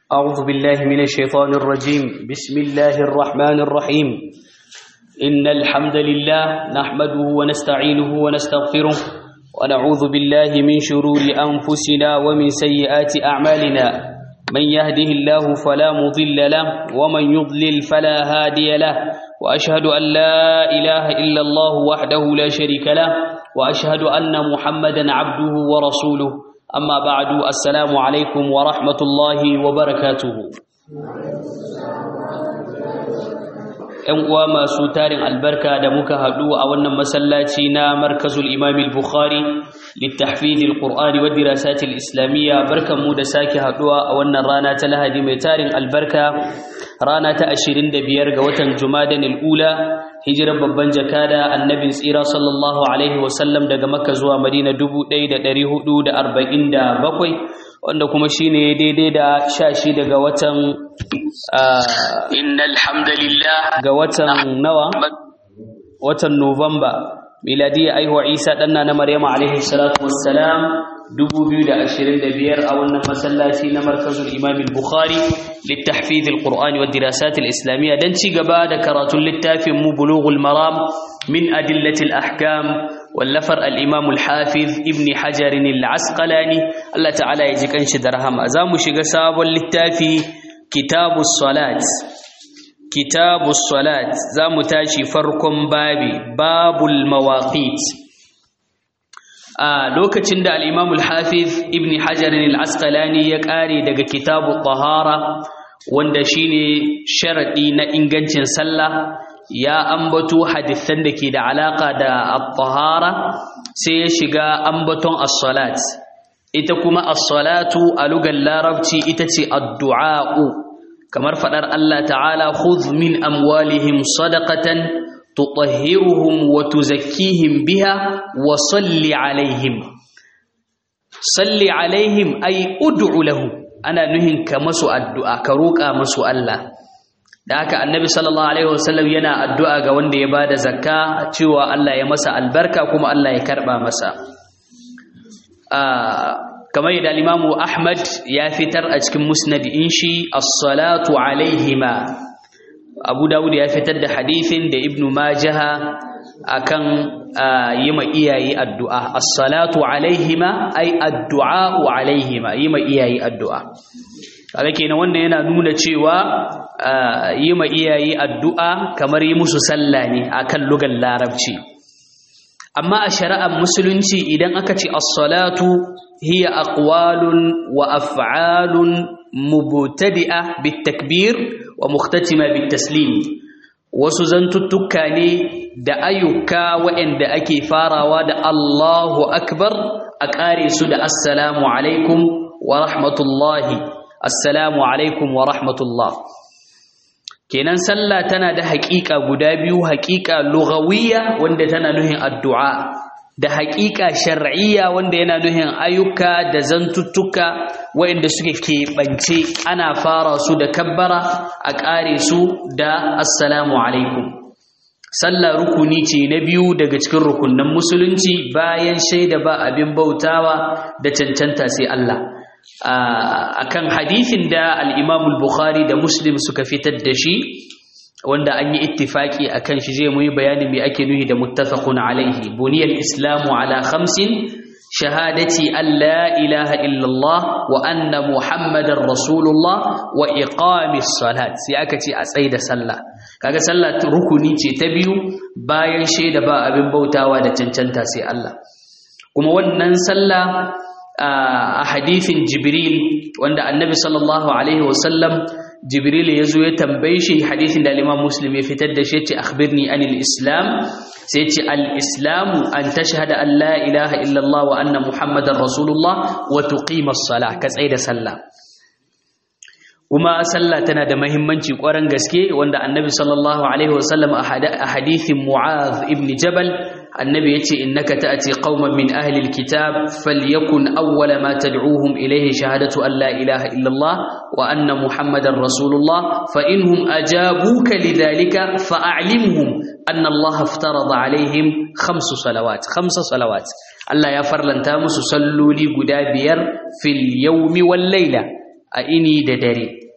أعوذ بالله من الشيطان الرجيم بسم الله الرحمن الرحيم إن الحمد لله نحمده ونستعينه ونستغفره ونعوذ بالله من شرور أنفسنا ومن سيئات أعمالنا من يهده الله فلا مضل له ومن يضلل فلا هادي له وأشهد أن لا إله إلا الله وحده لا شريك له وأشهد أن محمدا عبده ورسوله أما بعد السلام عليكم ورحمة الله وبركاته ‘Yan uwa masu tarin albarka da muka haɗu a wannan masallaci na markazul imamil Bukhari littafidil Qur'ani wa dirasatil Islamiyya barkanmu da sake haɗuwa a wannan rana ta Lahadi mai tarin albarka rana ta 25 ga watan Jumadan ula hijirar babban jakada annabin tsira sallallahu alaihi wasallam daga Makka zuwa Madina 1447 wanda kuma shine daidai da 16 daga watan innal hamdalillah ga watan nawa watan Nuwamba miladiyya aihuwa Isa danna na Maryama alaihi salatu wassalam 2025 a wannan masallaci na markazul Imam al-Bukhari littahfiz al-Qur'ani wa dirasat al-Islamiyya dan ci gaba da karatun littafin mu Bulughul Maram min adillati al-ahkam wallafar al-Imam al-Hafiz Ibn Hajar al-Asqalani Allah ta'ala ya ji kanshi da rahama zamu shiga sabon littafi kitabus salat kitabus salat zamu tashi farkon babi babul mawaqit a lokacin da al-Imam al-Hafiz Ibn Hajar al-Asqalani ya kare daga kitabut tahara wanda shine sharadi na ingancin sallah ya ambato hadisan da ke da alaka da at-tahara sai ya shiga ambaton as-salat ita kuma as-salatu a lugar larabci ita ce addu'a'u kamar fadar Allah ta'ala khudh min amwalihim sadaqatan tutahhiruhum wa tuzakkihim biha wa salli alaihim salli alaihim ay ud'u lahum ana nuhin ka masu addu'a ka roƙa masu Allah da haka annabi sallallahu alaihi wasallam yana addu'a ga wanda ya bada zakka cewa Allah ya masa albarka kuma Allah ya karba masa kamar yadda al-Imam Ahmad ya fitar a cikin musnad inshi as-salatu alaihima Abu Dawud ya fitar da hadithin da Ibn Majah akan yi ma iyaye addu'a as-salatu alaihima ay addu'a alaihima yi ma iyaye addu'a kaga kenan wannan yana nuna cewa yi ma iyaye addu'a kamar yi musu sallah ne akan lugar larabci amma a shari'ar musulunci idan aka ce as-salatu hiya aqwalun wa af'alun mubtadi'a bitakbir wa mukhtatima bitaslim wasu zantuttuka ne da ayyuka waɗanda ake farawa da Allahu akbar a ƙare su da assalamu alaikum wa rahmatullahi assalamu alaikum wa rahmatullah kenan sallah tana da haƙiƙa guda biyu haƙiƙa lughawiyya wanda tana nuhin addu'a da haƙiƙa shar'iyya wanda yana nuhin ayyuka da zantuttuka waɗanda suke keɓance ana fara su da kabbara a ƙare su da assalamu alaikum sallah rukuni ce na biyu daga cikin rukunan musulunci bayan shaida ba abin bautawa da cancanta sai Allah akan hadithin da al-Imam al-Bukhari da Muslim suka fitar da shi wanda an yi ittifaki akan shi zai muyi bayanin me ake nuhi da muttafaqun alaihi buniyal islamu ala khamsin shahadati an la ilaha illallah wa anna muhammadar rasulullah wa iqamis salat sai aka ce a tsaida sallah kaga sallah rukuni ce ta biyu bayan shaida ba abin bautawa da cancanta sai Allah kuma wannan sallah a hadithin jibril wanda annabi sallallahu alaihi wasallam jibril ya zo ya tambaye shi hadithin da imam muslim ya fitar da shi ce akhbirni anil islam sai ce al islamu an tashhada an la ilaha illallah wa anna muhammadar rasulullah wa tuqima as-salah ka tsaida sallah kuma sallah tana da muhimmanci ƙwarar gaske wanda annabi sallallahu alaihi wasallam a hadithin mu'az ibn jabal annabi yace innaka ta'ti qauman min ahli alkitab falyakun awwala ma tad'uuhum ilayhi shahadatu an la ilaha illa Allah wa anna muhammadar rasulullah fa inhum ajabuka lidhalika fa'alimhum anna Allah aftarada alaihim khamsu salawat khamsa salawat Allah ya farlanta musu salloli guda biyar fil yawmi wal layla a ini da dare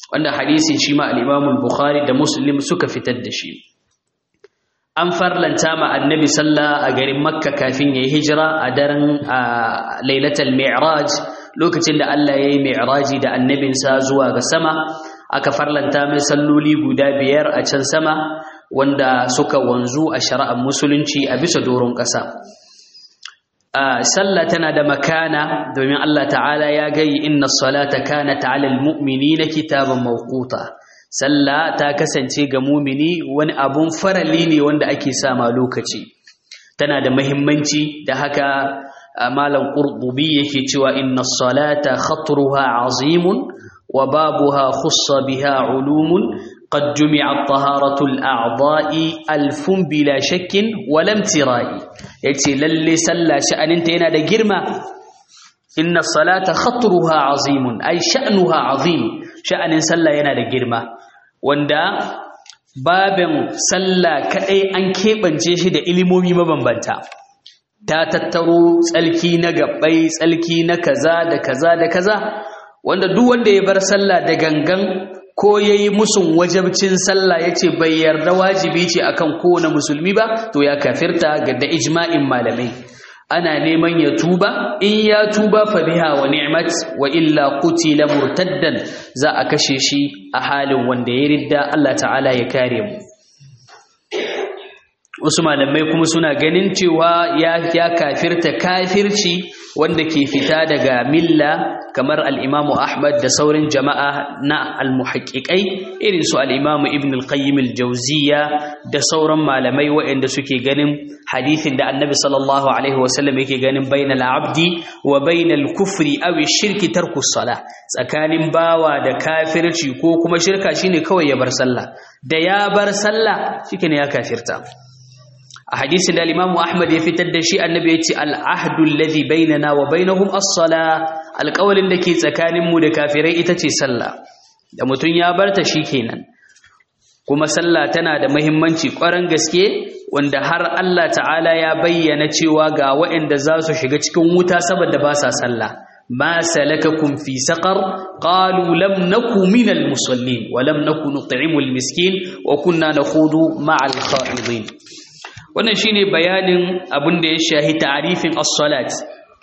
wanda hadisin shi ma al-Imam al-Bukhari da Muslim suka fitar da shi an farlanta ma annabi sallah a garin Makka kafin yayi hijira a daren Lailatul Mi'raj lokacin da Allah yayi mi'raji da annabinsa zuwa ga sama aka farlanta mai salloli guda biyar a can sama wanda suka wanzu a shari'ar musulunci a bisa doron ƙasa sallah tana da makana domin Allah ta'ala ya gayi inna salata kanat 'alal mu'minina kitaban mawquta sallah ta kasance ga mumini wani abun farali ne wanda ake sama lokaci tana da muhimmanci da haka malam qurtubi yake cewa inna salata khatruha 'azimun wa babuha khussa biha 'ulumun قد جمعت طهارة الأعضاء ألف بلا شك ولم تراء يتي للي سلا شأن انتين دا جرما إن الصلاة خطرها عظيم أي شأنها عظيم شأن سلا ينا دا جرما وندا babin sallah kadai an keɓance shi da ilimomi mabambanta ta tattaro tsalki na gabbai tsalki na kaza da kaza da kaza wanda duk wanda ya bar sallah da gangan ko ya yi musun wajabcin sallah ya ce bai yarda wajibi ce akan kowane musulmi ba to ya kafirta ga da ijma'in malamai ana neman ya tuba in ya tuba fa biha wa ni'mat wa illa qutila murtaddan za a kashe shi a halin wanda ya ridda Allah ta'ala ya kare mu wasu malamai kuma suna ganin cewa ya ya kafirta kafirci wanda ke fita daga milla kamar al-Imam Ahmad da sauran jama'a na al-muhaqqiqai irin su al-Imam Ibn al-Qayyim al-Jawziyya da sauran malamai waɗanda suke ganin hadisin da Annabi sallallahu alaihi wasallam yake ganin bainal abdi wa bainal kufri aw shirki tarku salah tsakanin bawa da kafirci ko kuma shirka shine kawai ya bar sallah da ya bar sallah shikenan ya kafirta a hadisin da Imam Ahmad ya fitar da shi annabi ya ce al-ahdu alladhi bainana wa bainahum as-sala alƙawalin da ke tsakanin mu da kafirai ita ce sallah da mutum ya barta kenan. kuma sallah tana da muhimmanci ƙwarar gaske wanda har Allah ta'ala ya bayyana cewa ga waɗanda za su shiga cikin wuta saboda ba sa sallah ma salakakum fi saqar qalu lam naku minal musallin wa lam naku nut'imul miskin wa kunna nakhudu ma'al kha'idin wannan shine bayanin abin da ya shahi ta'rifin as-salat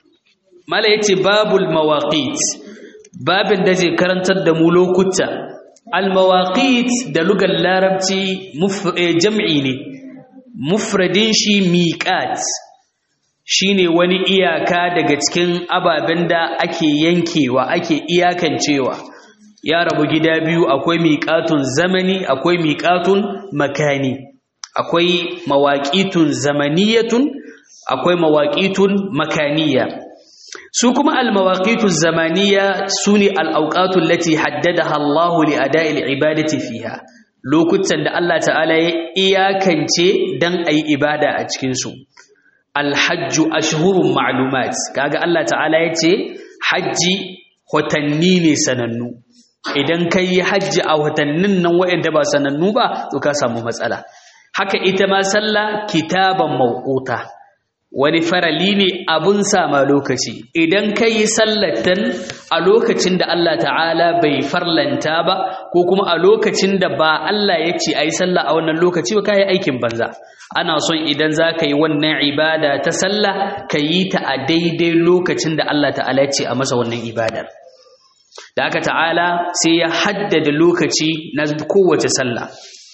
mala yace babul mawaqit babin da zai karantar da mu lokuta al-mawaqit da lugar larabci jam'i ne mufradin shi miqat shine wani iyaka daga cikin ababen da ake yankewa ake iyakancewa ya rabu gida biyu akwai miqatun zamani akwai miqatun makani akwai mawaƙitun zamaniyatun akwai mawaƙitun makaniya su kuma almawaƙitun zamaniya su ne al'auƙatun lati haddada Allahu li ada'il ibadati fiha lokutan da Allah ta'ala ya iyakance don a yi ibada a cikinsu alhajju ashhurun ma'lumat kaga Allah ta'ala ya ce hajji watanni ne sanannu idan ka yi hajji a watannin nan waɗanda ba sanannu ba to ka samu matsala haka ita ma sallah kitaban mawquta wani farali ne abun sama lokaci idan ka yi sallatan a lokacin da Allah ta'ala bai farlanta ba ko kuma a lokacin da ba Allah ya ce a yi sallah a wannan lokaci ba ka yi aikin banza ana son idan za ka yi wannan ibada ta sallah ka yi ta a daidai lokacin da Allah ta'ala ya ce a masa wannan ibadar da aka ta'ala sai ya haddada lokaci na kowace sallah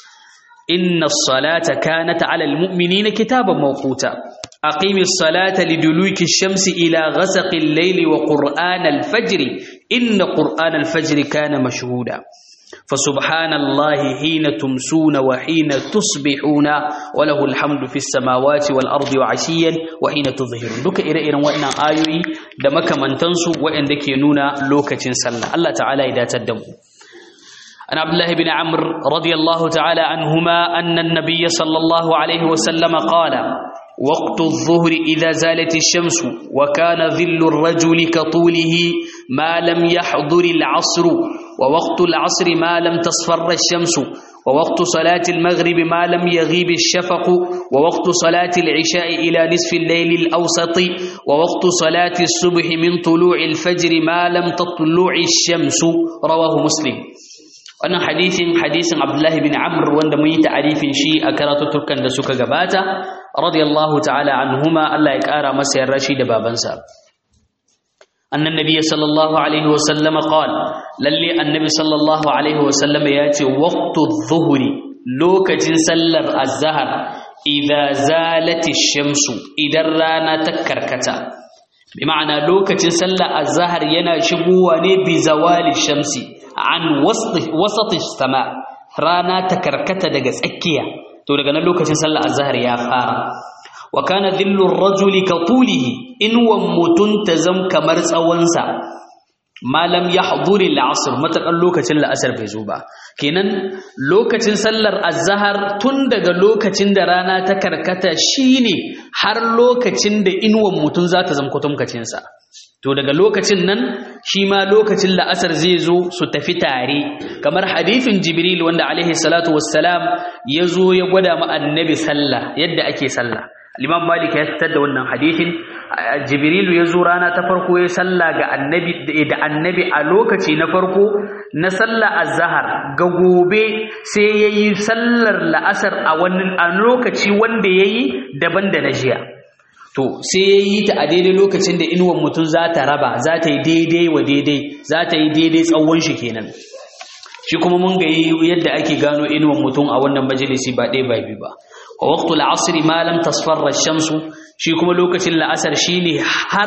inna salata kanat ala almu'minina kitaban mawquta aqimis salata liduluki shamsi ila ghasaqi al-layli wa qur'ana al-fajr inna qur'ana al-fajr kana mashhuda فسبحان الله حين تمسون وحين تصبحون وله الحمد في السماوات والأرض وعشيا وحين تظهرون دوك إرى إرى وإنا آيوي دمك من تنسو وإن دكي نونا لوكة سلة الله تعالى إذا تدموا عن عبد الله بن عمرو رضي الله تعالى عنهما أن النبي صلى الله عليه وسلم قال وقت الظهر إذا زالت الشمس وكان ظل الرجل كطوله ما لم يحضر العصر ووقت العصر ما لم تصفر الشمس ووقت صلاة المغرب ما لم يغيب الشفق ووقت صلاة العشاء إلى نصف الليل الأوسط ووقت صلاة الصبح من طلوع الفجر ما لم تطلع الشمس رواه مسلم wannan hadisin hadisin Abdullahi bin Amr wanda mun yi ta'arifin shi a karatuttukan da suka gabata radiyallahu ta'ala anhuma Allah ya kara masa yarda shi da babansa annan nabiyyi sallallahu alaihi wa sallama qala lalle annabi sallallahu alaihi wa sallama yace waqtu adh-dhuhri lokacin sallar az-zahr idza zalati ash-shamsu idan rana ta karkata bi ma'ana lokacin sallar az-zahr yana shigowa ne bi zawali shamsi an wasati sama rana ta karkata daga tsakiya to daga nan lokacin sallar azhar ya fara wa kana dhillu ar-rajuli ka tulihi in wan mutun tazam kamar tsawonsa malam yahduri al-asr matakan lokacin la'asar bai zo ba kenan lokacin sallar azhar tun daga lokacin da rana ta karkata shine har lokacin da inuwan mutun za ta zama kutumkacin sa to daga lokacin nan shi ma lokacin la'asar zai zo su tafi tare kamar hadithin jibril wanda alaihi salatu wassalam ya zo ya gwada ma annabi sallah yadda ake sallah Imam Malik ya fitar da wannan hadithin Jibrilu ya zo rana ta farko ya sallah ga annabi da annabi a lokaci na farko na sallah azhar ga gobe sai yayi sallar la'asar a wannan a lokaci wanda yayi daban da na jiya to sai ya yi ta a daidai lokacin da inuwan mutum za ta raba za ta yi daidai wa daidai za ta yi daidai tsawon shi kenan shi kuma mun ga yadda ake gano inuwan mutum a wannan majalisi ba ɗaya ba biyu ba wa waqtul asri ma lam tasfarra shamsu shi kuma lokacin la'asar shine har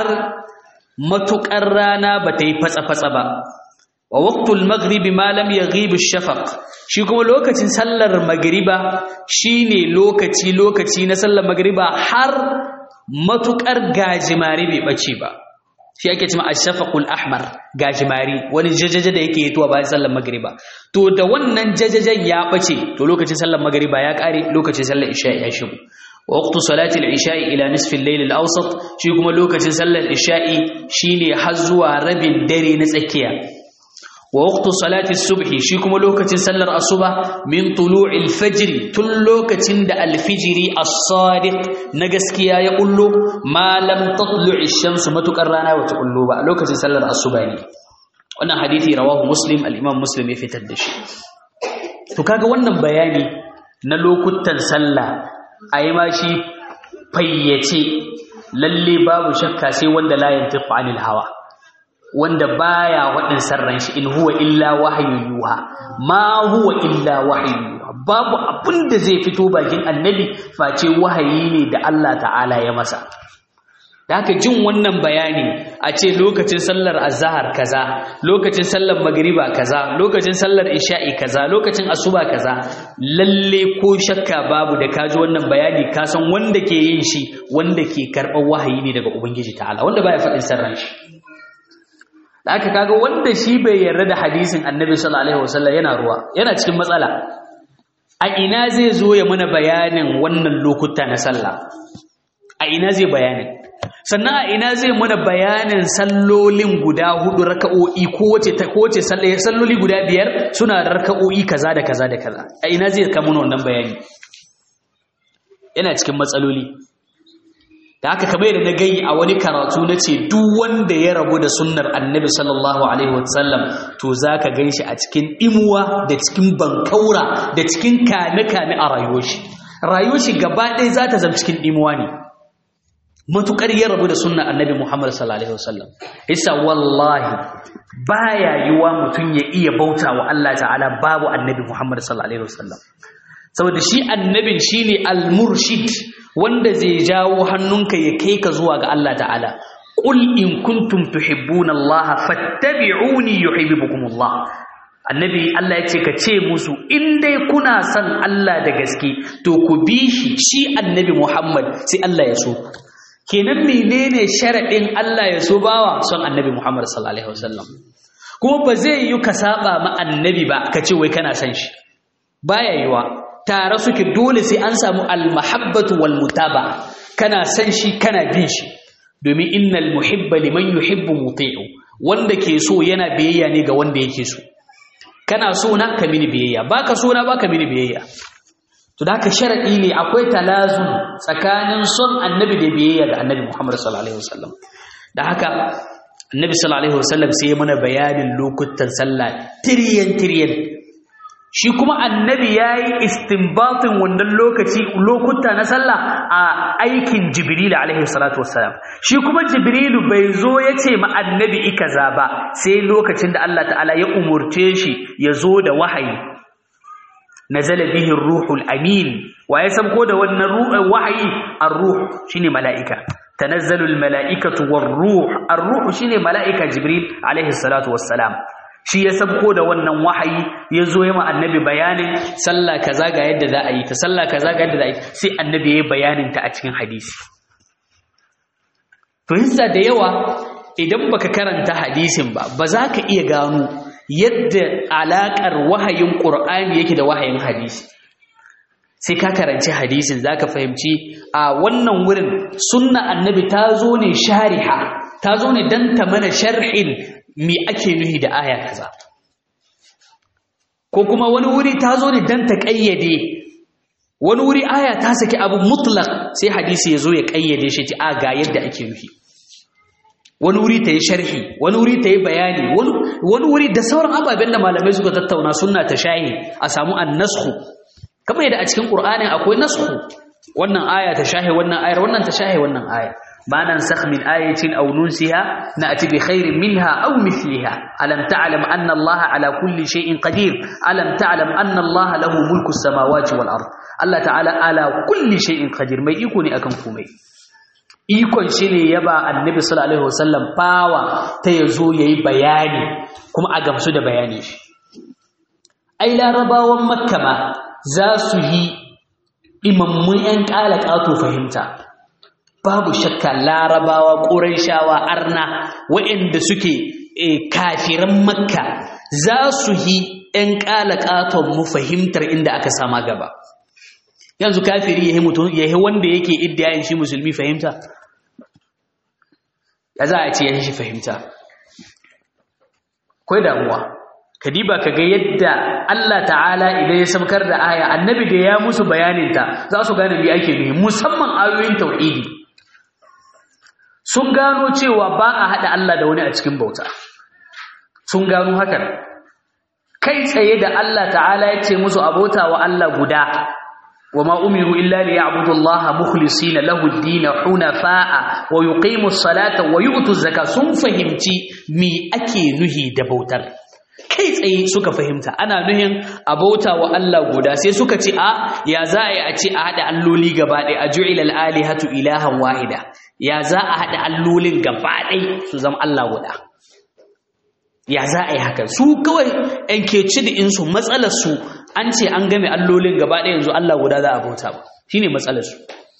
matukar rana ba ta yi fatsa fatsa ba wa waqtul maghribi ma lam yaghib ash-shafaq shi kuma lokacin sallar magriba shine lokaci lokaci na sallar magriba har matukar gajimari bai bace ba shi ake cewa ash-shafaqul ahmar gajimari wani jajaja da yake yituwa bayan sallar magriba to da wannan jajajan ya bace to lokacin sallar magriba ya kare lokacin sallar isha ya shigo waqtu salati al-isha'i ila nisfi al-layl al-awsat shi kuma lokacin sallar isha'i shine har zuwa rabin dare na tsakiya wa waqtu salati subhi shi kuma lokacin sallar asuba min tulu'il fajr tun lokacin da alfijiri as-sadiq na gaskiya ya kullo ma lam tatlu'i shamsu matukar rana wata kullo ba lokacin sallar asuba ne wannan hadisi rawahu muslim al-imam muslim ya fitar da shi to kaga wannan bayani na lokutan sallah ayi ma shi fayyace lalle babu shakka sai wanda la yantiqu anil hawa wanda baya waɗin sarran shi in huwa illa wahayu yuha ma huwa illa wahayu yuha babu abin da zai fito bakin annabi face wahayi ne da Allah ta'ala ya masa da haka jin wannan bayani a ce lokacin sallar azhar kaza lokacin sallar magriba kaza lokacin sallar isha'i kaza lokacin asuba kaza lalle ko shakka babu da kaji wannan bayani ka san wanda ke yin shi wanda ke karɓar wahayi ne daga ubangiji ta'ala wanda baya faɗin sarran shi da aka kaga wanda shi bai yarda da hadisin annabi sallallahu alaihi wasallam yana ruwa yana cikin matsala a ina zai zo ya mana bayanin wannan lokuta na sallah a ina zai bayanin sannan a ina zai mana bayanin sallolin guda hudu raka'o'i kowace ta kowace salloli guda biyar suna da raka'o'i kaza da kaza da kaza a ina zai kama wannan bayani yana cikin matsaloli da haka kamar da na gai a wani karatu na ce duk wanda ya rabu da sunnar annabi sallallahu alaihi wasallam to za ka gan shi a cikin imuwa da cikin bankaura da cikin kame-kame a rayuwar shi rayuwar shi gaba ɗaya za ta zama cikin imuwa ne matuƙar ya rabu da sunnar annabi muhammad sallallahu alaihi wasallam isa wallahi baya yiwa mutum ya iya bauta wa Allah ta'ala babu annabi muhammad sallallahu alaihi wasallam saboda shi annabin shine al-murshid wanda zai jawo hannunka ya kai ka zuwa ga Allah ta'ala qul in kuntum tuhibbuna Allah fattabi'uni yuhibbukumullah annabi Allah yace ka ce musu in dai kuna son Allah da gaske to ku bi shi shi annabi Muhammad sai Allah ya so kenan menene sharadin Allah ya so bawa son annabi Muhammad sallallahu alaihi wasallam kuma ba zai yi ka saba ma annabi ba ka ce wai kana son shi baya yiwa tare suke dole sai an samu almahabbatu wal mutaba kana san shi kana bin shi domin innal muhibba liman yuhibbu muti'u wanda ke so yana biyayya ne ga wanda yake so kana so na ka mini biyayya baka so na baka mini biyayya to da haka sharadi ne akwai talazum tsakanin son annabi da biyayya ga annabi Muhammad sallallahu alaihi wasallam da haka annabi sallallahu alaihi wasallam sai ya mana bayanin lokutan sallah tiryan tiryan shi kuma annabi yayi istinbatin wannan lokaci lokuta na sallah a aikin jibril alaihi salatu wassalam shi kuma jibrilu bai zo yace ma annabi ikaza ba sai lokacin da Allah ta'ala ya umurce shi ya zo da wahayi nazala bihi ruhul amin wa ya sabko da wannan ruhul wahayi ar-ruh shine mala'ika tanazzalul mala'ikatu war-ruh ar-ruh shine mala'ika jibril alaihi salatu wassalam shi ya sabko da wannan wahayi ya zo yi annabi bayanin sallah kaza ga yadda za a yi ta sallah kaza ga yadda za a yi sai annabi ya yi bayanin ta a cikin hadisi to yinsa da yawa idan baka karanta hadisin ba ba za ka iya gano yadda alaƙar wahayin ƙur'ani yake da wahayin hadisi sai ka karanci hadisin za ka fahimci a wannan wurin sunna annabi ta zo ne shariha ta zo ne don ta mana sharhin me ake nuhi da aya kaza ko kuma wani wuri ta zo ne don ta ƙayyade wani wuri aya ta saki abu mutlak sai hadisi ya zo ya ƙayyade shi a ga yadda ake nuhi wani wuri ta yi sharhi wani wuri ta yi bayani wani wuri da sauran ababen da malamai suka tattauna suna ta shahi a samu an nasku kamar yadda a cikin ƙur'anin akwai nasku wannan aya ta shahi wannan ayar wannan ta shahi wannan ayar ما ننسخ من آية أو ننسها نأتي بخير منها أو مثلها ألم تعلم أن الله على كل شيء قدير ألم تعلم أن الله له ملك السماوات والأرض الله تعالى على كل شيء قدير ما يكون أكن كومي ikon shi ne ya ba annabi sallallahu alaihi wasallam fawa ta yazo yayi bayani kuma a gamsu da bayani shi ai larabawan makka ma za su yi imammun yan kala kato fahimta babu shakka larabawa ƙuraishawa arna waɗanda suke kafiran makka za su yi ‘yan ƙalaƙaton mu fahimtar inda aka sama gaba yanzu kafiri ya yi mutum ya yi wanda yake iddiyayin shi musulmi fahimta ya za a ce ya shi fahimta kwai damuwa kadiba ka ga yadda Allah ta'ala idan ya samkar da aya annabi da ya musu bayaninta za su gane me ake nufi musamman ayoyin tauhidi sun gano cewa ba a haɗa Allah da wani a cikin bauta sun gano hakan kai tsaye da Allah ta'ala ya ce musu abota wa Allah guda wa ma umiru illa li ya'budu Allah mukhlisina lahu ad-din hunafa'a wa yuqimu as-salata wa yu'tu az-zakata sun fahimci me ake nuhi da bautar kai tsaye suka fahimta ana nuhin abota wa Allah guda sai suka ce a ya za a yi a ce a haɗa alloli gaba ɗaya a ju'ila al-alihatu ilahan wahida ya za a haɗa allolin gaba ɗai su zama Allah guda ya za a yi haka su kawai ‘yan keci da insu matsalarsu an ce an game allolin gaba ɗaya yanzu Allah guda za a bauta ba shi ne matsalarsu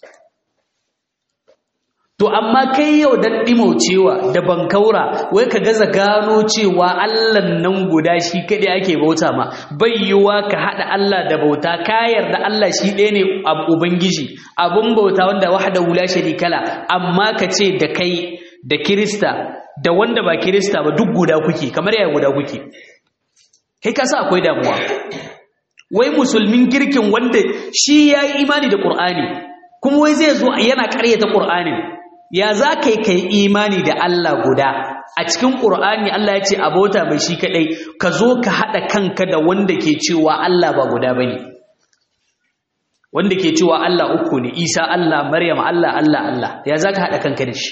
to amma kai yau don ɗimocewa da bankaura wai ka gaza gano cewa allan nan guda shi kaɗai ake bauta ma bai yiwuwa ka haɗa allah da bauta ka yarda allah shi ɗaya ne ubangiji abun bauta wanda wahada hula kala amma ka ce da kai da kirista da wanda ba kirista ba duk guda kuke kamar yaya guda kuke kai ka sa akwai damuwa wai musulmin kirkin wanda shi ya yi imani da ƙur'ani kuma wai zai zo yana ƙaryata ƙur'anin ya za ka yi kai imani da Allah guda a cikin ƙur'ani Allah ya ce abota mai shi kaɗai ka zo ka haɗa kanka da wanda ke cewa Allah ba guda ba ne wanda ke cewa Allah uku ne isa Allah maryam Allah Allah Allah ya za ka haɗa kanka da shi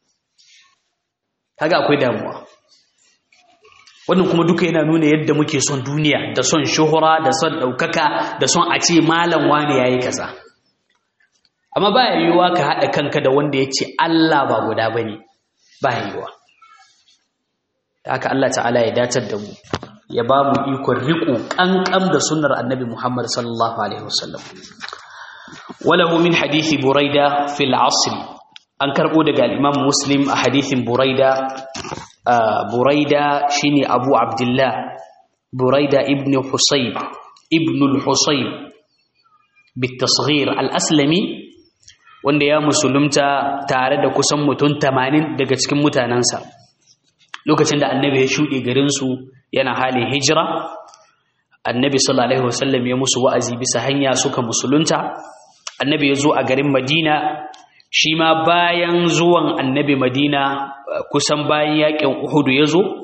kaga akwai damuwa wannan kuma duka yana nuna yadda muke son duniya da son shuhura da son ɗaukaka da son a ce malam wane ya yi kaza amma ba yiwuwa ka haɗa kanka da wanda ya ce Allah ba guda ba ne ba yiwuwa ta haka Allah ta'ala ya datar da mu ya ba mu ikon riƙo ƙanƙam da sunnar annabi Muhammad sallallahu alaihi wasallam walahu min hadithi buraida fil asr an karɓo daga al-imam muslim a hadithin buraida buraida shine abu abdullah buraida ibn husayb ibn al-husayb بالتصغير الأسلمي wanda ya musulunta tare da kusan mutum tamanin daga cikin mutanensa lokacin da annabi ya shuɗe garinsu yana halin hijira annabi sallallahu alaihi wasallam ya musu wa'azi bisa hanya suka musulunta annabi ya zo a garin madina shi ma bayan zuwan annabi madina kusan bayan yakin uhudu ya zo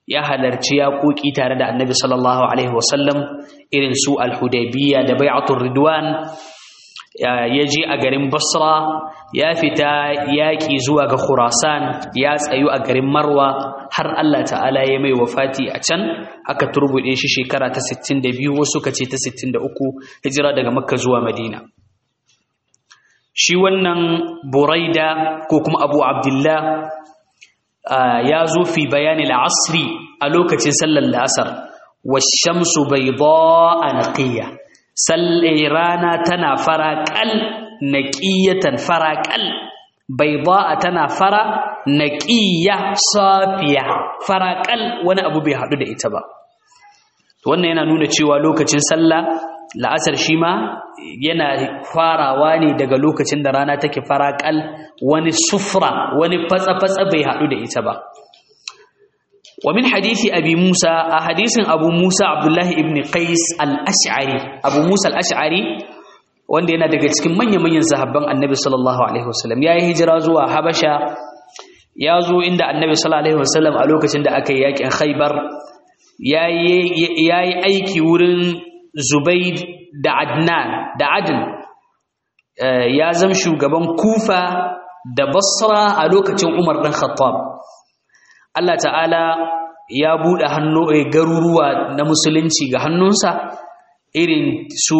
ya halarci yaƙoƙi tare da annabi sallallahu alaihi wasallam irin su al-hudaybiyya da bai'atul ridwan ya je a garin basra ya fita yaƙi zuwa ga khurasan ya tsayu a garin marwa har allah ta'ala ya mai wafati a can aka turbuɗe shi shekara ta 62 wasu ka ce ta 63 hijira daga makka zuwa madina shi wannan buraida ko kuma abu abdullah ya zo fi bayani al'asri a lokacin sallar la'asar washamsu bai a naƙiyya rana tana faraƙal naƙiyatan faraƙal bai a tana fara naƙiyya safiya faraƙal wani abu bai haɗu da ita ba wannan yana nuna cewa lokacin sallah la'asar shi ma yana farawa ne daga lokacin da rana take faraƙal wani sufra wani fatsa-fatsa bai haɗu da ita ba ومن حديث أبي موسى حديث أبو موسى عبد الله ابن قيس الأشعري أبو موسى الأشعري wanda yana daga cikin manya-manyan sahabban annabi sallallahu alaihi wasallam ya yi hijira zuwa habasha ya zo inda annabi sallallahu alaihi wasallam a lokacin da aka yi yakin khaibar ya yi aiki wurin zubaid da adnan da adin ya zama shugaban kufa da basra a lokacin umar ɗan khattab Allah ta'ala ya buɗe hannu garuruwa na musulunci ga hannunsa irin su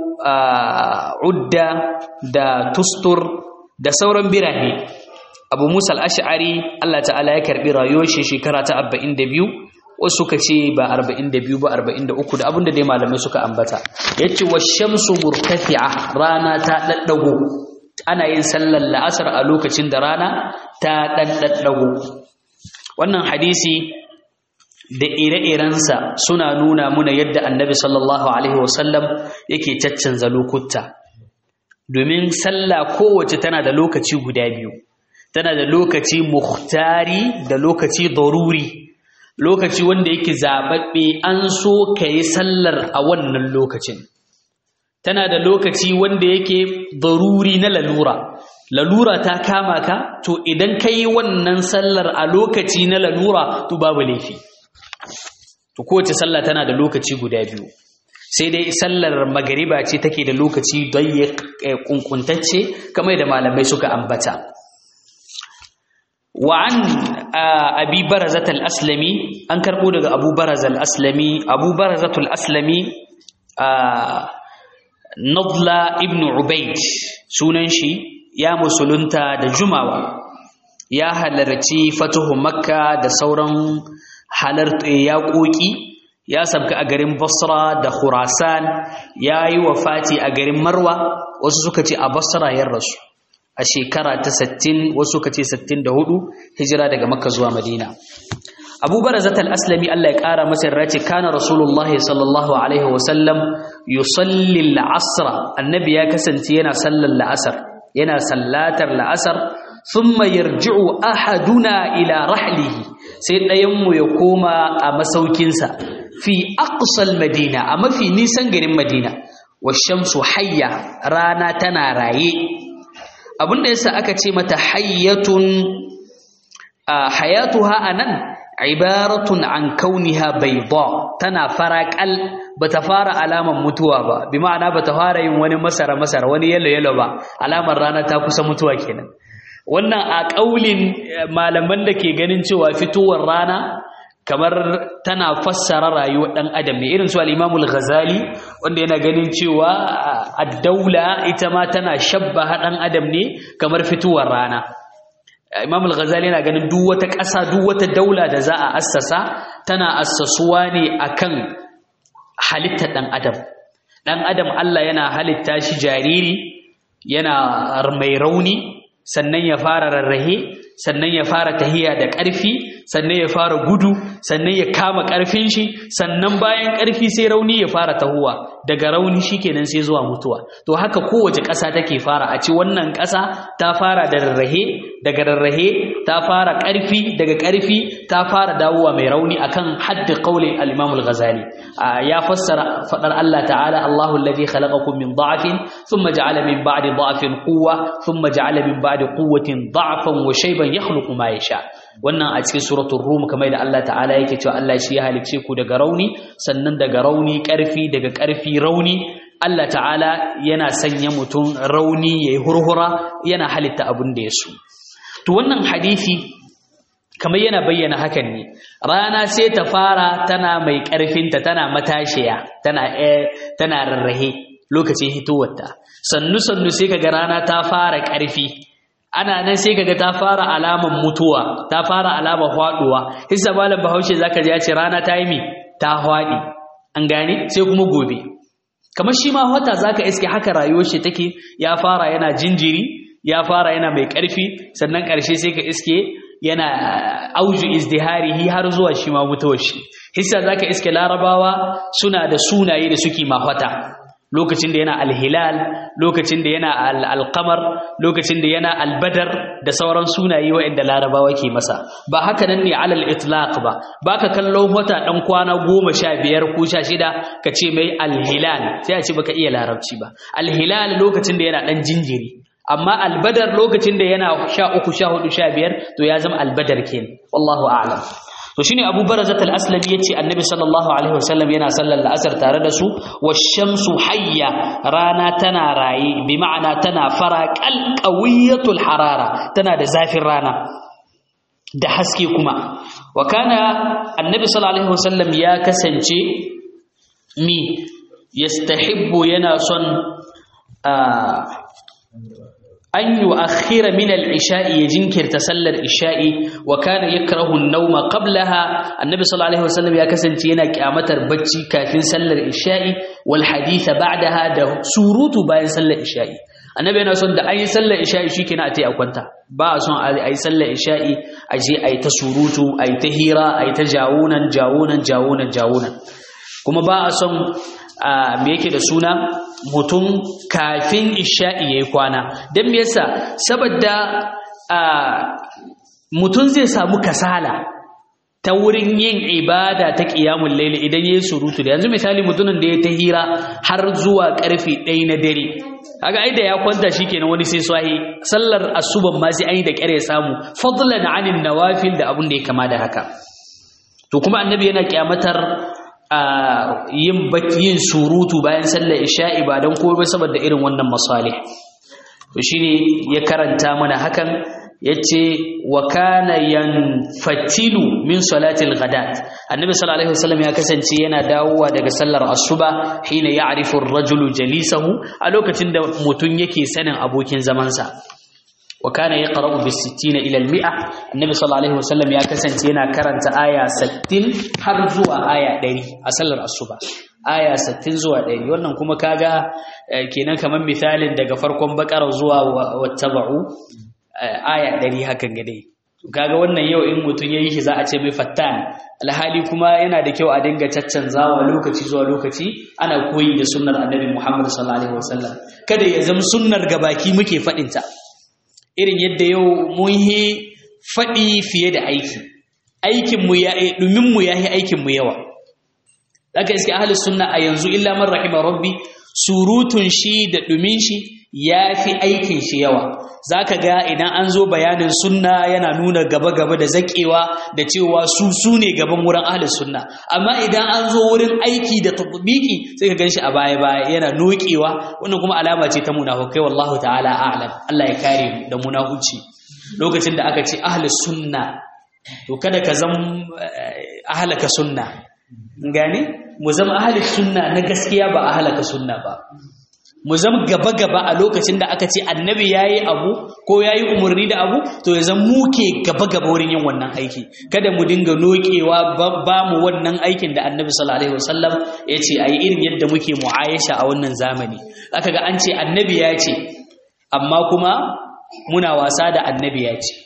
udda da tustur da sauran birane abu musa al'ash'ari Allah ta'ala ya karɓi rayuwar shi shekara ta 42 wasu suka ce ba 42 ba 43 da abinda dai malamai suka ambata ya ce wa shamsu murtafi'a rana ta ɗaɗɗago ana yin sallar la'asar a lokacin da rana ta ɗaɗɗago wannan hadisi da ire-irensa suna nuna muna yadda annabi sallallahu alaihi wasallam yake caccanza lokuta domin sallah kowace tana da lokaci guda biyu tana da lokaci muhtari da lokaci daruri lokaci wanda yake zaɓaɓɓe an so ka yi sallar a wannan lokacin tana da lokaci wanda yake daruri na lalura lalura ta kama ka to idan ka yi wannan sallar a lokaci na lalura to babu laifi to kowace sallah tana da lokaci guda biyu sai dai sallar magariba ce take da lokaci don ya kunkuntacce kamar da malamai suka ambata وعن أبي برزة الأسلمي أنكر بودك أبو برزة الأسلمي أبو برزة الأسلمي نضلة ابن عبيد سننشي يا مسلونتا دا جمعة يا هلرتي فتح مكة دا سورا حلرت يا قوكي ya sabka a garin Basra da Khurasan ya yi wafati a garin Marwa wasu suka ce a Basra ya rasu a shekara ta 60 wasu suka ce 64 hijira daga Makka zuwa Madina Abu Barazat al-Aslami Allah ya kara masa race kana Rasulullahi sallallahu alaihi wa sallam yusalli al-asr annabi ya kasance yana sallar la'asar yana sallatar la'asar thumma yarji'u ahaduna ila rahlihi sai ɗayan mu ya koma a masaukinsa fi aqsal madina a mafi nisan garin madina washamsu hayya rana tana raye abinda yasa aka ce mata hayyatun hayatuha anan ibaratun an kauniha bayda tana faraqal bata fara alaman mutuwa ba bi ma'ana bata fara yin wani masara masara wani yalo yalo ba alamar rana ta kusa mutuwa kenan wannan a kaulin malaman da ke ganin cewa fitowar rana kamar tana fassara rayuwar ɗan adam ne irin su al-Imamul Ghazali wanda yana ganin cewa ad-daula ita ma tana shabbaha ɗan adam ne kamar fituwar rana Imam al-Ghazali yana ganin duk wata ƙasa duk wata daula da za a assasa tana assasuwa ne akan halittar ɗan adam ɗan adam Allah yana halitta shi jariri yana mai rauni sannan ya fara rarrahe sannan ya fara tahiya da ƙarfi sannan ya fara gudu sannan ya kama ƙarfin shi sannan bayan ƙarfi sai rauni ya fara tahuwa daga rauni shikenan sai zuwa mutuwa to haka kowace ƙasa take fara a ce wannan ƙasa ta fara da rarrahe daga rarrahe ta fara ƙarfi daga ƙarfi ta fara dawowa mai rauni akan haddi qaulin al-Imam al-Ghazali ya fassara fadar Allah ta'ala Allahu alladhi khalaqakum min dha'fin thumma ja'ala min ba'di dha'fin quwwa thumma ja'ala min ba'di quwwatin dha'fan wa shayban yakhluqu ma yasha wannan a cikin suratul rum kamar da Allah ta'ala yake cewa Allah shi ya halicce ku daga rauni sannan daga rauni karfi daga karfi rauni Allah ta'ala yana sanya mutum rauni yayi hurhura yana halitta abin da ya so to wannan hadisi kamar yana bayyana hakan ne rana sai ta fara tana mai ƙarfinta tana matashiya tana tana rarrahe lokacin hitowarta sannu sannu sai kaga rana ta fara ƙarfi ana nan sai kaga ta fara alaman mutuwa ta fara alamar faduwa hissa malam bahaushe zaka ji ya ce rana ta yi mi ta hwadi an gane sai kuma gobe kamar shi ma wata zaka iske haka rayuwar shi take ya fara yana jinjiri ya fara yana mai ƙarfi sannan ƙarshe sai ka iske yana auju izdiharihi har zuwa shi ma mutuwar shi hissa zaka iske larabawa suna da sunaye da suke mahwata lokacin da yana alhilal lokacin da yana alqamar lokacin da yana albadar da sauran sunaye waɗanda larabawa ke masa ba haka nan ne alal itlaq ba baka kallon wata dan kwana goma sha biyar ko sha shida ka ce mai alhilal sai a ce baka iya larabci ba alhilal lokacin da yana dan jinjiri amma albadar lokacin da yana sha uku sha hudu sha biyar to ya zama albadar ke wallahu a'lam to shine abu barazat al-aslami yace annabi sallallahu alaihi wasallam yana sallar la'asar tare da su wash-shamsu hayya rana tana raye bi ma'ana tana fara qawiyatul harara tana da zafin rana da haske kuma wa kana annabi sallallahu alaihi wasallam ya kasance mi yastahibbu yana son an yi akhira min al-isha'i ya jinkirta sallar isha'i wa kana yakrahu an-nawma qablaha annabi sallallahu alaihi wasallam ya kasance yana kyamatar bacci kafin sallar isha'i wal haditha ba'daha da surutu bayan sallar isha'i annabi yana son da ayi sallar isha'i shikenan a tai a kwanta ba a son ayi sallar isha'i a je ayi ta surutu ayi ta hira ayi ta jawunan jawunan jawunan jawunan kuma ba a son me yake da suna mutum kafin isha'i ya yi kwana don me yasa saboda mutum zai samu kasala ta wurin yin ibada ta ƙiyamun laili idan ya yi surutu da yanzu misali mutumin da ya ta hira har zuwa ƙarfe ɗaya na dare kaga ai da ya kwanta shi kenan wani sai swahi sallar asuban ma sai an yi da ƙyar ya samu fadlan anin nawafil da abin da ya kama da haka to kuma annabi yana kyamatar yin yin surutu bayan sallar isha'i ba don komai saboda irin wannan masalih to shine ya karanta mana hakan yace wa kana yanfatilu min salatil ghadat annabi sallallahu alaihi wasallam ya kasance yana dawowa daga sallar asuba hina ya'rifu ar-rajulu jalisahu a lokacin da mutun yake sanin abokin zamansa wa kana yaqra'u bis-60 ila al-mi'a annabi sallallahu alaihi wasallam ya kasance yana karanta aya 60 har zuwa aya 100 a sallar asuba aya 60 zuwa 100 wannan kuma kaga kenan kaman misalin daga farkon bakara zuwa wattaba'u aya 100 hakan ga dai kaga wannan yau in mutun yayi shi za a ce mai fattan alhali kuma yana da kyau a dinga caccanzawa lokaci zuwa lokaci ana koyi da sunnar annabi Muhammad sallallahu alaihi wasallam kada ya zama sunnar gabaki muke fadin ta irin yadda yau mun yi faɗi fiye da aiki aikinmu ya ɗuminmu ya yi aikinmu yawa daga iske ahli sunna a yanzu illa man rahima rabbi surutun shi da ɗumin shi ya fi aikin shi yawa za ka ga idan an zo bayanin sunna yana nuna gaba-gaba da zaƙewa da cewa su su ne gaban wurin ahli sunna amma idan an zo wurin aiki da tabbiki sai ka gan shi a baya-baya yana nokewa wannan kuma alama ce ta munafukai wallahu ta'ala a'lam Allah ya kare mu da munafuci lokacin da aka ce ahli sunna to kada ka zama ahlaka sunna gane mu zama ahli sunna na gaskiya ba ahlaka sunna ba mu zama gaba-gaba a lokacin da aka ce annabi ya yi abu ko ya yi umarni da abu to ya zama muke gaba-gaba wurin yin wannan aiki kada mu dinga nokewa ba mu wannan aikin da annabi sallallahu alaihi wasallam ya ce a yi irin yadda muke mu'ayasha a wannan zamani aka ga an ce annabi ya ce amma kuma muna wasa da annabi ya ce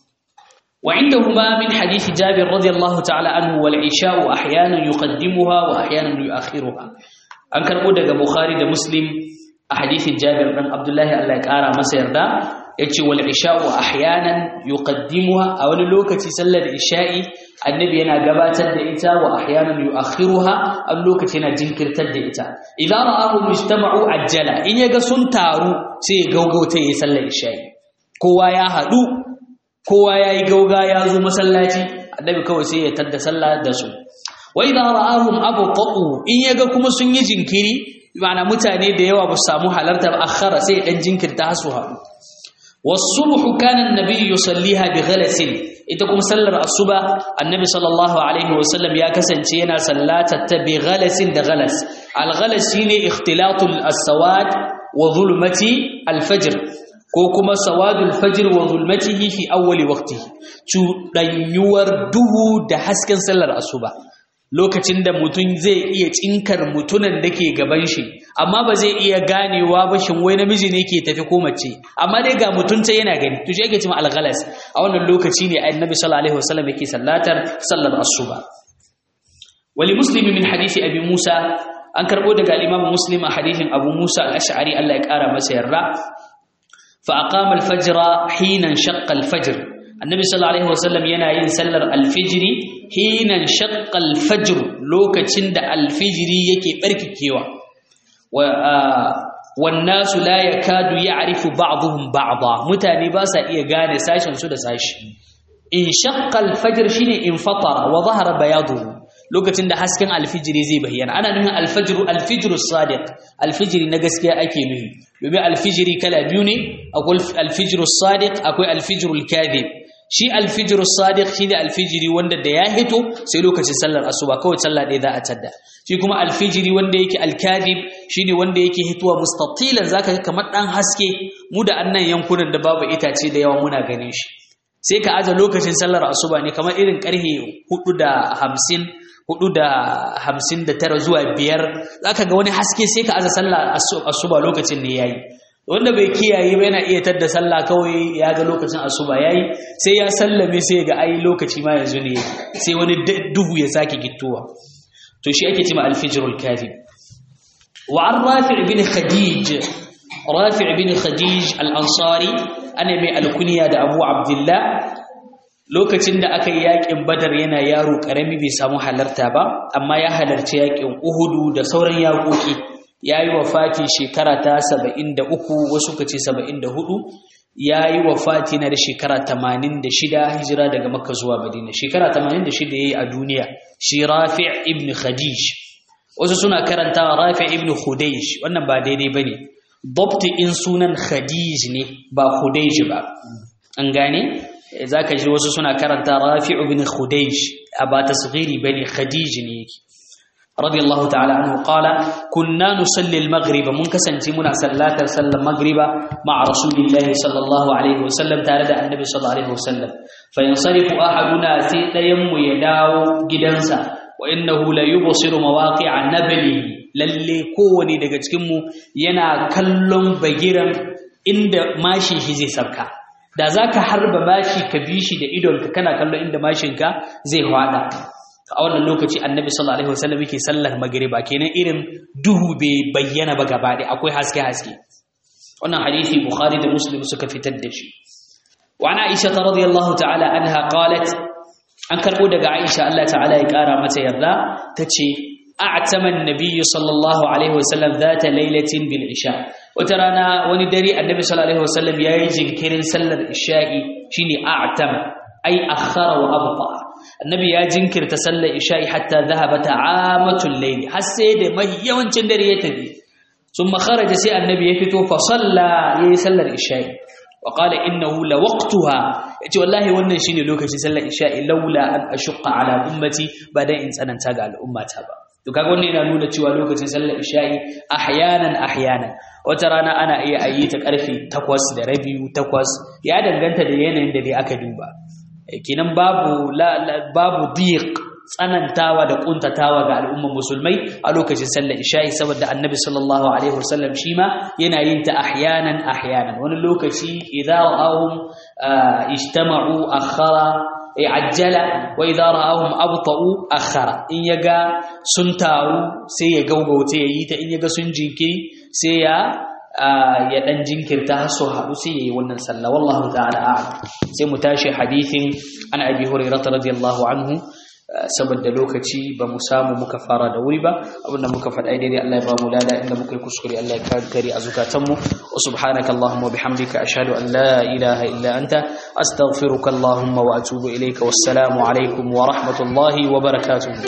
وعندهما من حديث جابر رضي الله تعالى عنه والعشاء أحيانا يقدمها وأحيانا يؤخرها an karɓo daga bukhari da muslim a hadithin jabir ɗan abdullahi allah ya ƙara masa yarda ya ce wal isha'u ahyanan yuqaddimuha a wani lokaci sallar isha'i annabi yana gabatar da ita wa ahyanan yu'akhiruha a lokaci yana jinkirtar da ita idan ra'ahu mujtama'u ajjala in yaga sun taru sai ya gaugauta yayi sallar isha'i kowa ya haɗu kowa yayi gauga ya zo masallaci annabi kawai sai ya tadda sallah da su wa idza ra'ahum abqa'u in yaga kuma sun yi jinkiri ma'ana mutane da yawa ba su samu halarta ba akhara sai dan jinkirta hasu haɗu والصبح كان النبي يصليها بغلس ita kuma sallar asuba annabi sallallahu alaihi wasallam ya kasance yana sallata ta bi ghalasin da ghalas al ghalas shine ikhtilatul as-sawad wa zulmati al-fajr ko kuma sawadul fajr wa zulmatihi fi awwali waqtihi cudanyuwar duhu da hasken sallar asuba lokacin da mutum zai iya tsinkar mutunan da ke gaban shi amma ba zai iya ganewa ba shin wai namiji ne ke tafi ko mace amma dai ga mutunta yana gani to shi yake cewa al-ghalas a wannan lokaci ne annabi sallallahu alaihi wasallam yake sallatar sallar asuba wali muslimi min hadisi abi musa an karbo daga al-imam muslim a hadisin abu musa al-ash'ari Allah ya kara masa yarda fa aqama al-fajr hina shaqqa al-fajr annabi sallallahu alaihi wasallam yana yin sallar al-fajri hina shaqqa al-fajr lokacin da al-fajri yake barkikewa والناس لا يكاد يعرف بعضهم بعضا mutane ba sa iya gane sashen su da sashi in shaqqa al-fajr shine in fatara wa zahara bayaduhu lokacin da hasken alfijiri zai bayyana ana nufin alfajr alfijr as-sadiq alfijiri na gaskiya ake nufi domin alfijiri kala biyu ne akwai alfijr as-sadiq akwai alfijr al-kadhib shi alfijir sadiq shi ne alfijiri wanda da ya hito sai lokacin sallar asuba kawai sallah ɗaya za a tadda shi kuma alfijiri wanda yake alkadib shi ne wanda yake hitowa mustatilan zaka ga kamar ɗan haske mu da annan yankunan da babu itace da yawa muna ganin shi sai ka aza lokacin sallar asuba ne kamar irin ƙarfe hudu da hamsin hudu da hamsin da tara zuwa biyar zaka ga wani haske sai ka aza sallar asuba lokacin ne yayi wanda bai kiyaye ba yana iya tadda sallah kawai ya ga lokacin asuba yayi sai ya sallame sai ga ai lokaci ma yanzu ne sai wani duhu ya sake gittowa to shi ake cewa al-fajrul kadhib wa an rafi' bin khadij rafi' bin khadij al-ansari ana mai alkunya da abu abdullah lokacin da aka yi yakin badar yana yaro karami bai samu halarta ba amma ya halarci yakin uhudu da sauran yakoki ya yi wafati shekara ta saba'in da uku wasu ka ce saba'in da hudu ya yi wafati na da shekara tamanin da shida hijira daga makka zuwa madina shekara tamanin da shida ya yi a duniya shi rafi ibn khadij wasu suna karanta rafi ibn khudaj wannan ba daidai ba ne dabti in sunan khadij ne ba khudaj ba an gane za ka ji wasu suna karanta rafi ibn khudaj a ba tasghiri ba ne khadij ne yake رضي الله تعالى عنه قال كنا نصلي المغرب منكسنتي منا صلاة صلى المغرب مع رسول الله صلى الله عليه وسلم تارد النبي صلى الله عليه وسلم فينصرف أحدنا سيتيم يداو جدنسا وإنه لا يبصر مواقع نبله lalle kowane daga cikinmu yana kallon bagiran inda mashin shi zai sabka da za ka harba mashi ka bi shi da idonka kana kallon inda mashinka zai hwada a wannan lokaci annabi sallallahu alaihi wasallam yake sallar magriba kenan irin duhu bai bayyana ba gaba ɗaya akwai haske haske wannan hadisi bukhari da muslim suka fitar da shi wa ana aisha radiyallahu ta'ala anha qalat an karbo daga aisha Allah ta'ala ya kara mata yarda tace a'tama an-nabiy sallallahu alaihi wasallam zata lailatin bil isha wata rana wani dare annabi sallallahu alaihi wasallam yayi jinkirin sallar isha'i shine a'tama ai akhara wa abta annabi ya jinkirta sallar isha'i hatta zahabata amatul layli har sai da mai yawancin dare ya tafi thumma kharaja sai annabi ya fito fa salla yayi sallar isha'i wa qala innahu la waqtuha yace wallahi wannan shine lokacin sallar isha'i laula an ashqa ala ummati ba dan in tsananta ga al'ummata ba to kaga wannan yana nuna cewa lokacin sallar isha'i ahyanan ahyanan wata rana ana iya ayi ta karfe 8 da rabi 8 ya danganta da yanayin da dai aka duba kinan babu babu diq tsanantawa da kuntatawa ga al'umman musulmai a lokacin sallar isha'i saboda annabi sallallahu alaihi wasallam shi ma yana yin ta ahyanan ahyanan wani lokaci idza ra'ahum ijtama'u akhara ajjala wa idza ra'ahum abta'u akhara in yaga sun taru sai ya gaugauta yayi ta in yaga sun jinkiri sai ya ya dan jinkirta har su haɗu sai yayi wannan sallah wallahu ta'ala a'lam sai mu tashi hadithin an abi hurairah radiyallahu anhu saboda lokaci ba mu samu muka fara da wuri ba abinda muka faɗa daidai Allah ya ba mu lada inda muka yi kuskure Allah ya kankare a zukatanmu wa subhanaka allahumma wa bihamdika ashhadu an la ilaha illa anta astaghfiruka allahumma wa atubu ilayka wassalamu alaikum wa rahmatullahi wa barakatuh